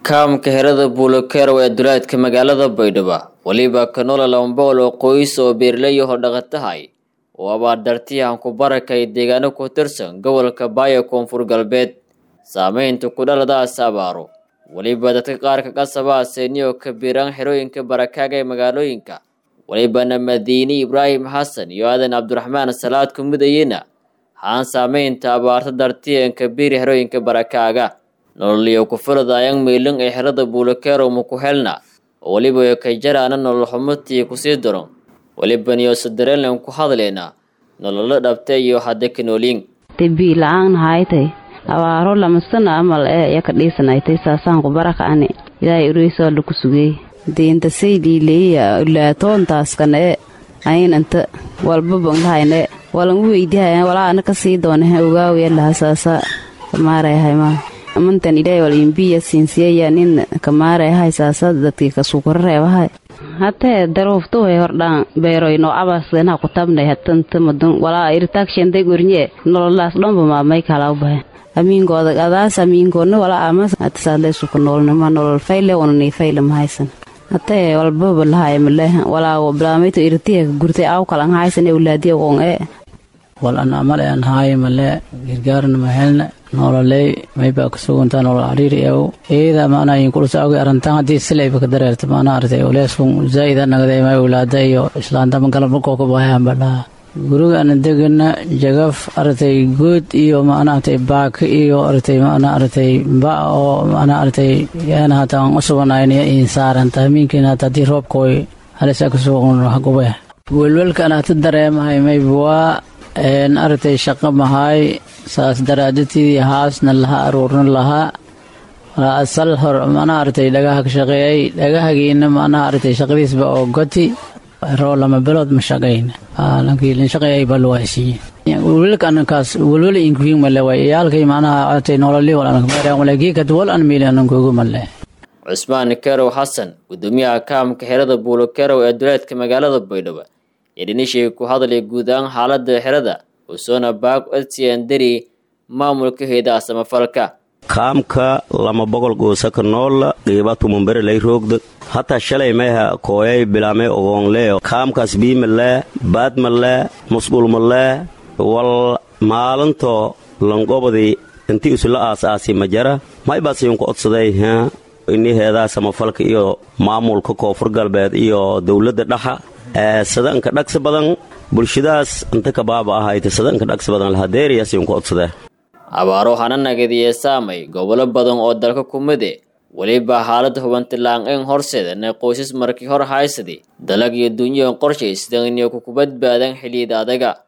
kaamka herada buulokerow ee duleedka magaalada baydhabo weliba kanola lambool oo qoys oo beerley oo dhaqatahay oo abaardartiyahan ku barakay deegaano ku tirsan gobolka baayo koonfur galbeed saameynta ku dhaladaas abaaro weliba dadka qaarka qasabaa seeniyo kabiiraan xerooyinka barakaaga ee magaalooyinka welibana madiini ibraahim xasan iyo aadan cabdiraxmaan salaad ku midayena haan saameynta abaarta dartiyan kabiiri xerooyinka barakaaga nololiyo ku filadaayang miilin ee xerada buulokerow muku helna oo weliba kay jaraana nolol xumutii kusii daron welibaniyo sadareelnan ku hadleyna nololo dhabta iyo hadda kanooliin debii la-aan haaytay abaaro lamasana amal ee iya ka dhiisanaytay saasaan ku barakacani ilaahay ureysaa laku sugey diinta saydii leeya ulaatoontaaskan ee ayin inta walba banglahayne walan weydihayan walaa ana kasii doonahe ogaawaya laha saasa kamaarayahaymaa amantan ilaahay wal imbiya siinsiyaya nin kamaarayahay saasa dadkii kasukura reebahay hatee daruuftuhay hordhaan beeroyno abasgenha kutabnay hatanta madun walaa iritaagshende gornye nololaas dhanba maamay kalaa bahay amiinkooda adaas amiinkoodna walaa amas hatasaadleesuka noolnima nolol fayle wananii fayle mahaysan hatee walbaba lahay male walaa bilaamayto iritiya gurtay aw kalan haysan ewlaadiya won ee wal an amal an haaye male gargaarna mahelna nololey maybaa kasuguntaa nolol ariiri ew eeda maana inkulsa awge arantan haddii silayba ka dareerta maana artay oleeskun zaa'ida nagday may owlaada iyo islaantama galabna kooka bahayan badhaa guriga ana degana jagaf artay good iyo maana artay baaka iyo artay maana artay ba oo maana artay yaana hataan usuganayna insaaranta hamiinkiina hata haddii roobkooy halisa kasugan hagube welwelka ana hata dareemahay mayba waa artay shaqo mahaay saas daraadadtiidii haasna lahaa aruurna lahaa walaa asal hor mana artay dhagaha ka shaqeeyay dhagahagiina mana artay shaqadiisba oo goti roo lama bilood ma shaqayna lankiilin shaqeeyay baa luwaasiiye welwelka anankaas welwel inkuhiin male way iyaalkay macnaha artay nololi wal anakmeereen walakii kadwal an miili anankugu male cusmaan kerow xasan gudoomiyaha kaamka xerada buulo kerow ee duleedka magaalada baydhabo yedhinishii ku hadlay guud ahaan xaalada xerada usoona baag odsiandari maamulka heedaha samafalka kaamka lama boqol goosaka noolla qiibatumunbere lay roogda hataa shalay mayha kooyay bilaamay ogoonlee kaamkaas biimalee baadmalee musqulmalee wal maalinto langobadii intii isula aas-aasi ma jara maybaasiyunku odsaday ini heedaha samafalka iyo maamulka koonfur galbeed iyo dowladda dhaxa sadanka dhagsi badan bulshadaas inta kabaaba ahayta sadanka dhagsi badan lahadeeriyaasyunku odsadee abaaro hana nagadiye saamay gobolo badan oo dalka kumide weliba xaalada hubantilaang-een horseedana qoysas markii hor haysadi dalag iyo dunyahan qorshaysdan inay ku badbaadaan xiliyada adaga